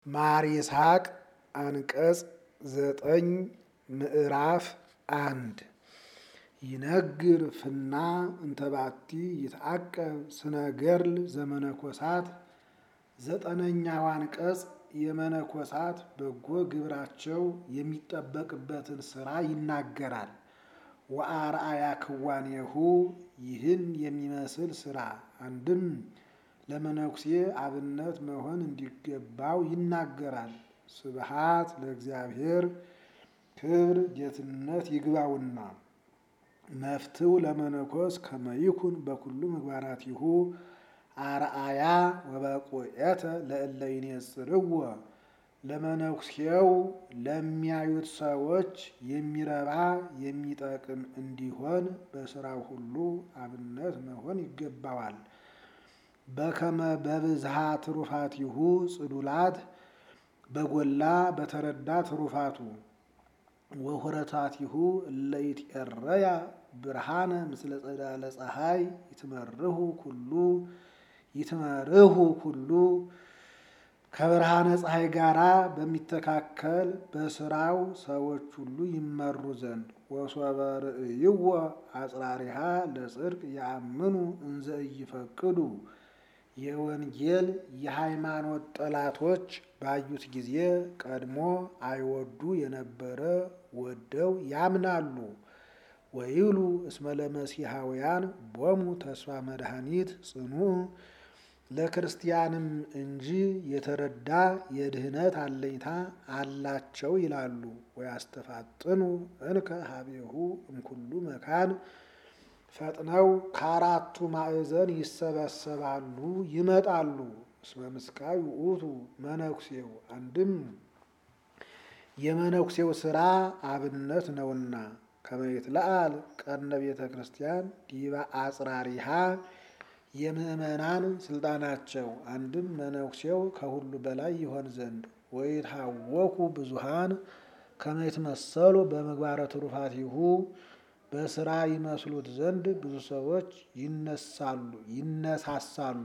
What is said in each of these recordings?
ማር ይስሐቅ አንቀጽ ዘጠኝ ምዕራፍ አንድ ይነግር ፍና እንተባቲ ይትዐቀብ ስነ ገድል ዘመነኮሳት ዘጠነኛው አንቀጽ የመነኮሳት በጎ ግብራቸው የሚጠበቅበትን ስራ ይናገራል። ወአርአያ ክዋኔሁ ይህን የሚመስል ስራ አንድም ለመነኩሴ አብነት መሆን እንዲገባው ይናገራል። ስብሃት ለእግዚአብሔር ክብር ጌትነት ይግባውና መፍትው ለመነኮስ ከመይኩን በኩሉ ምግባራቲሁ አርአያ ወበቁኤተ ለእለ ይኔጽርዎ ለመነኩሴው ለሚያዩት ሰዎች የሚረባ የሚጠቅም እንዲሆን በስራው ሁሉ አብነት መሆን ይገባዋል። በከመ በብዝሃ ትሩፋቲሁ ጽዱላት በጎላ በተረዳ ትሩፋቱ ወሁረታቲሁ እለ ይትኤረያ ብርሃነ ምስለ ጸዳለ ፀሐይ ይትመርሁ ኩሉ ይትመርሁ ኩሉ ከብርሃነ ፀሐይ ጋራ በሚተካከል በስራው ሰዎች ሁሉ ይመሩ ዘንድ ወሶበ ርእይዎ አጽራሪሃ ለጽድቅ ያምኑ እንዘ ኢይፈቅዱ የወንጌል የሃይማኖት ጠላቶች ባዩት ጊዜ ቀድሞ አይወዱ የነበረ ወደው ያምናሉ። ወይብሉ እስመ ለመሲሐውያን ቦሙ ተስፋ መድኃኒት ጽኑ ለክርስቲያንም እንጂ የተረዳ የድህነት አለኝታ አላቸው ይላሉ። ወያስተፋጥኑ እንከ ሀቤሁ እምኩሉ መካን ፈጥነው ከአራቱ ማዕዘን ይሰበሰባሉ ይመጣሉ። እስመ ምስካይ ውእቱ መነኩሴው አንድም የመነኩሴው ስራ አብነት ነውና ከመሬት ለአል ቀነ ቤተ ክርስቲያን ዲበ አጽራሪሃ የምእመናን ስልጣናቸው አንድም መነኩሴው ከሁሉ በላይ ይሆን ዘንድ ወይታወኩ ብዙሃን ከመ ይትመሰሉ በምግባረ ትሩፋቲሁ በስራ ይመስሉት ዘንድ ብዙ ሰዎች ይነሳሉ ይነሳሳሉ።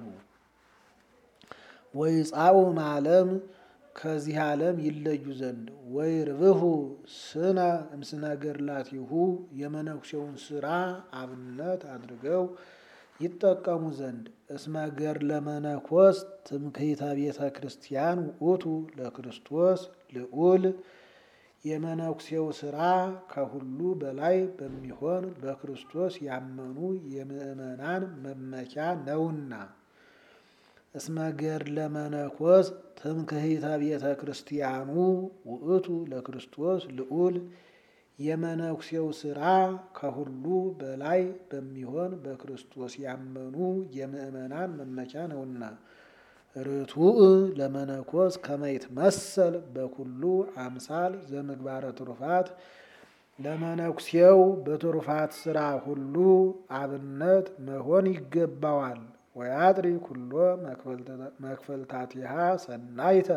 ወይጻኡ ዓለም ከዚህ ዓለም ይለዩ ዘንድ ወይ ርብሁ ስነ እምስነ ገድላቲሁ የመነኩሴውን ስራ አብነት አድርገው ይጠቀሙ ዘንድ እስመ ገድለ መነኮስ ትምክህተ ቤተ ክርስቲያን ውእቱ ለክርስቶስ ልዑል የመነኩሴው ስራ ከሁሉ በላይ በሚሆን በክርስቶስ ያመኑ የምእመናን መመኪያ ነውና። እስመ ገድለ መነኮስ ትምክህተ ቤተ ክርስቲያኑ ውእቱ ለክርስቶስ ልዑል የመነኩሴው ስራ ከሁሉ በላይ በሚሆን በክርስቶስ ያመኑ የምእመናን መመኪያ ነውና። ርቱዕ ለመነኮስ ከመ ይትመሰል በኩሉ አምሳል ዘምግባረ ትሩፋት ለመነኩሴው በትሩፋት ስራ ሁሉ አብነት መሆን ይገባዋል። ወያጥሪ ኩሎ መክፈልታቲሃ ሰናይተ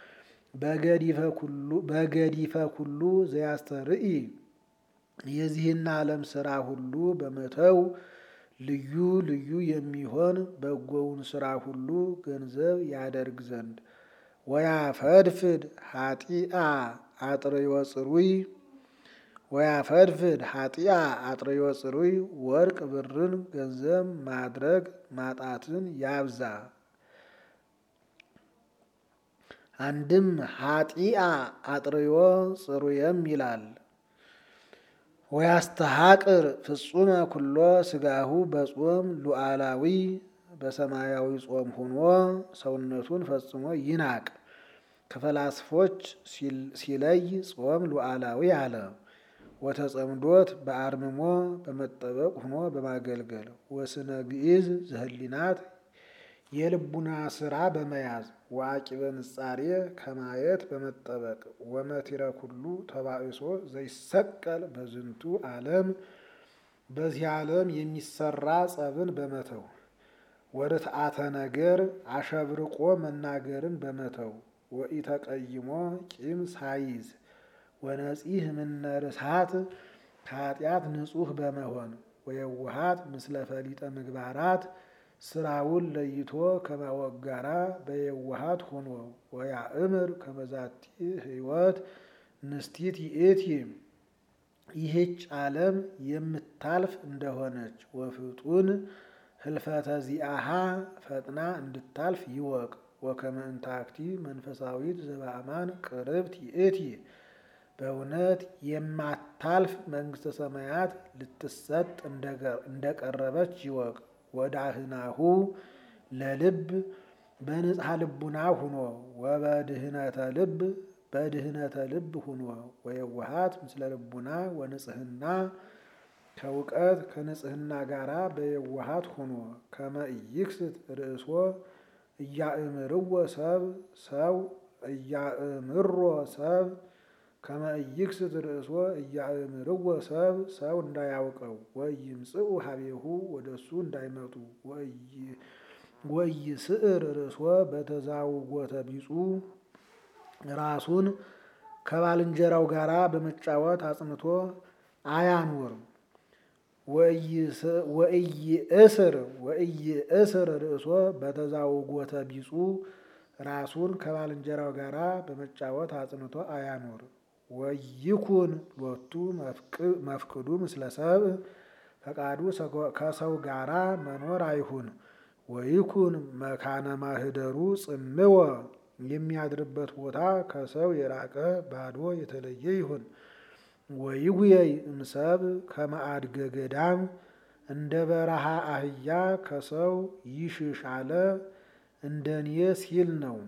በገዲፈ ኩሉ ዘያስተርኢ የዚህን ዓለም ስራ ሁሉ በመተው ልዩ ልዩ የሚሆን በጎውን ስራ ሁሉ ገንዘብ ያደርግ ዘንድ ወያፈድፍድ ሀጢአ አጥርዮ ጽሩይ ወያፈድፍድ ሀጢአ አጥርዮ ጽሩይ ወርቅ ብርን ገንዘብ ማድረግ ማጣትን ያብዛ። አንድም ሀጢአ አጥርዮ ጽሩየም ይላል። ወያስተሐቅር ፍጹመ ኩሎ ስጋሁ በጾም ሉዓላዊ በሰማያዊ ጾም ሆኖ ሰውነቱን ፈጽሞ ይናቅ። ከፈላስፎች ሲለይ ጾም ሉዓላዊ አለ። ወተጸምዶት በአርምሞ በመጠበቅ ሆኖ በማገልገል ወስነ ግዕዝ ዘህሊናት የልቡና ስራ በመያዝ ወአቂበ ንጻሬ ከማየት በመጠበቅ ወመቲረ ኩሉ ተባእሶ ዘይሰቀል በዝንቱ ዓለም በዚህ ዓለም የሚሰራ ጸብን በመተው ወርትዓተ ነገር አሸብርቆ መናገርን በመተው ወኢተቀይሞ ቂም ሳይዝ ወነጺህ ምነ ርሳት ከኃጢአት ንጹሕ በመሆን ወየውሃት ምስለ ፈሊጠ ምግባራት ስራውን ለይቶ ከማወቅ ጋራ በየዋሃት ሆኖ ወያእምር ከመዛቲ ህይወት ንስቲት ይእቲ ይህች ዓለም የምታልፍ እንደሆነች ወፍጡን ህልፈተ ዚአሃ ፈጥና እንድታልፍ ይወቅ። ወከመ እንታክቲ መንፈሳዊት ዘበአማን ቅርብት ይእቲ በእውነት የማታልፍ መንግስተ ሰማያት ልትሰጥ እንደቀረበች ይወቅ። ወዳህናሁ ለልብ በንጽሐ ልቡና ሁኖ ወበድህነተ ልብ በድህነተ ልብ ሁኖ ወየዋሃት ምስለ ልቡና ወንጽህና ከእውቀት ከንጽህና ጋራ በየዋሃት ሁኖ ከመ ኢይክስት ርእሶ እያእምርዎ ሰብ ሰው እያእምሮ ሰብ ከመ ኢይክስት ርእሶ እያእምርዎ ሰብ ሰው እንዳያውቀው ወይምጽኡ ሀቤሁ ወደሱ እንዳይመጡ ወይስዕር ርእሶ በተዛውጎተ ቢጹ ራሱን ከባልንጀራው ጋራ በመጫወት አጽንቶ አያኑር። ወኢይእስር ወኢይእስር ርእሶ በተዛውጎተ ቢጹ ራሱን ከባልንጀራው ጋራ በመጫወት አጽንቶ አያኑር። ወይኩን ሎቱ መፍቅዱ ምስለ ሰብእ ፈቃዱ ከሰው ጋራ መኖር አይሁን። ወይኩን መካነ ማህደሩ ጽምወ የሚያድርበት ቦታ ከሰው የራቀ ባዶ የተለየ ይሁን። ወይጉየይ እምሰብ ከመአድገ ገዳም እንደ በረሃ አህያ ከሰው ይሽሽ አለ እንደኔ ሲል ነው።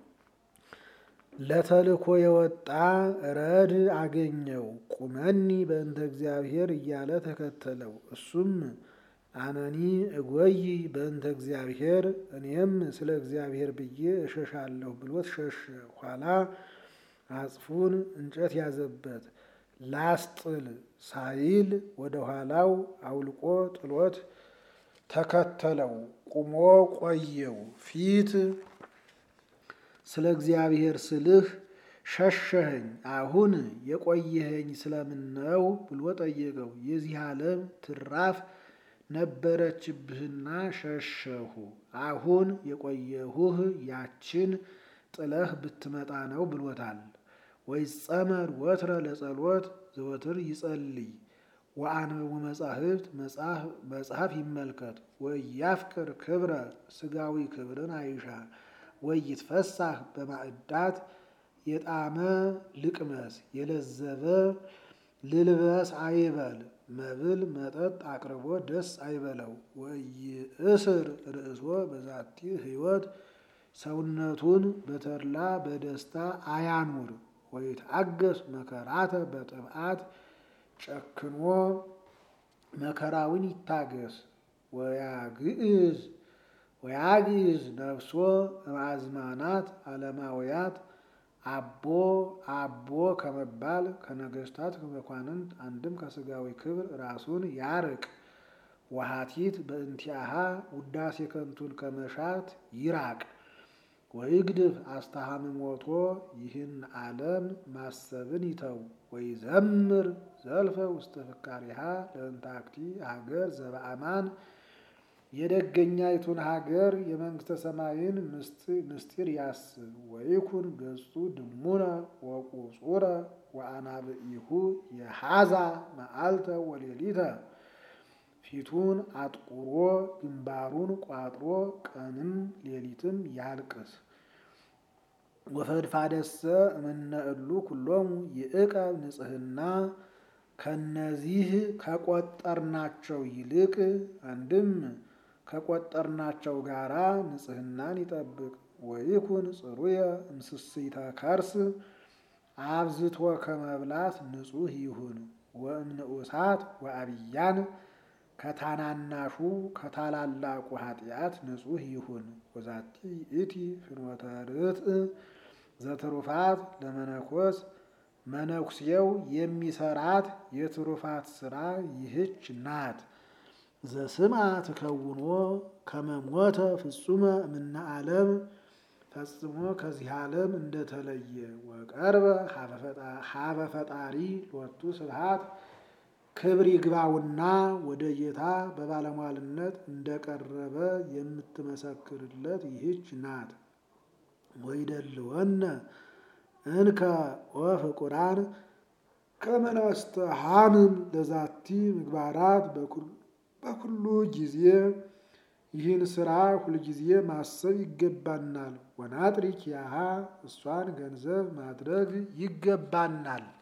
ለተልኮ የወጣ ረድ አገኘው ቁመኒ በእንተ እግዚአብሔር እያለ ተከተለው። እሱም አነኒ እጎይ በእንተ እግዚአብሔር እኔም ስለ እግዚአብሔር ብዬ እሸሻለሁ ብሎት ሸሸ። ኋላ አጽፉን እንጨት ያዘበት ላስጥል ሳይል ወደ ኋላው አውልቆ ጥሎት ተከተለው። ቁሞ ቆየው። ፊት ስለ እግዚአብሔር ስልህ ሸሸኸኝ፣ አሁን የቆየኸኝ ስለምን ነው ብሎ ጠየቀው። የዚህ ዓለም ትራፍ ነበረችብህና ሸሸሁ። አሁን የቆየሁህ ያችን ጥለህ ብትመጣ ነው ብሎታል። ወይጸመድ ወትረ ለጸሎት ዘወትር ይጸልይ ወአንብቡ መጻሕፍት መጽሐፍ ይመልከት። ወያፍቅር ክብረ ስጋዊ ክብርን አይሻ ወይትፈሳህ በማዕዳት የጣመ ልቅመስ የለዘበ ልልበስ አይበል። መብል መጠጥ አቅርቦ ደስ አይበለው። ወይእስር ርእሶ በዛቲ ሕይወት ሰውነቱን በተድላ በደስታ አያኑር። ወይትአገስ መከራተ በጥብዓት ጨክኖ መከራውን ይታገስ። ወያግዕዝ ወያግዕዝ ነፍሶ እምአዝማናት ዓለማውያት አቦ አቦ ከመባል ከነገስታት ከመኳንንት አንድም ከስጋዊ ክብር ራሱን ያርቅ። ወሃቲት በእንቲአሃ ውዳሴ ከንቱን ከመሻት ይራቅ። ወይግድፍ አስተሃምሞቶ ይህን ዓለም ማሰብን ይተው። ወይዘምር ዘልፈ ውስተ ፍካሪሃ ለእንታክቲ ሀገር ዘበአማን የደገኛይቱን ሀገር የመንግስተ ሰማይን ምስጢር ያስብ። ወይኩን ገጹ ድሙነ ወቁጹረ ወአናብኢሁ የሃዛ መዓልተ ወሌሊተ ፊቱን አጥቁሮ ግንባሩን ቋጥሮ ቀንም ሌሊትም ያልቅስ። ወፈድፋደሰ እምነ እሉ ኩሎሙ ይእቀብ ንጽህና ከነዚህ ከቆጠርናቸው ይልቅ አንድም ከቆጠርናቸው ጋራ ንጽህናን ይጠብቅ። ወይኩን ጽሩየ እምስስይተ ከርስ አብዝቶ ከመብላት ንጹህ ይሁን። ወእምንኡሳት ወአብያን ከታናናሹ ከታላላቁ ኃጢአት ንጹህ ይሁን። ወዛቲ ይእቲ ፍኖተ ርትዕ ዘትሩፋት ለመነኮስ መነኩሴው የሚሰራት የትሩፋት ስራ ይህች ናት። ዘስማ ትከውኖ ከመሞተ ፍጹመ እምነ ዓለም ፈጽሞ ከዚህ ዓለም እንደተለየ ወቀርበ ሀበ ፈጣሪ ሎቱ ስብሐት ክብር ይግባውና ወደ ጌታ በባለሟልነት እንደቀረበ የምትመሰክርለት ይህች ናት። ወይደልወነ እንከ ወፍቁራን ከመናስተሃንን ለዛቲ ምግባራት በኩሉ ጊዜ ይህን ስራ ሁልጊዜ ማሰብ ይገባናል። ወናጥሪክ ያሃ እሷን ገንዘብ ማድረግ ይገባናል።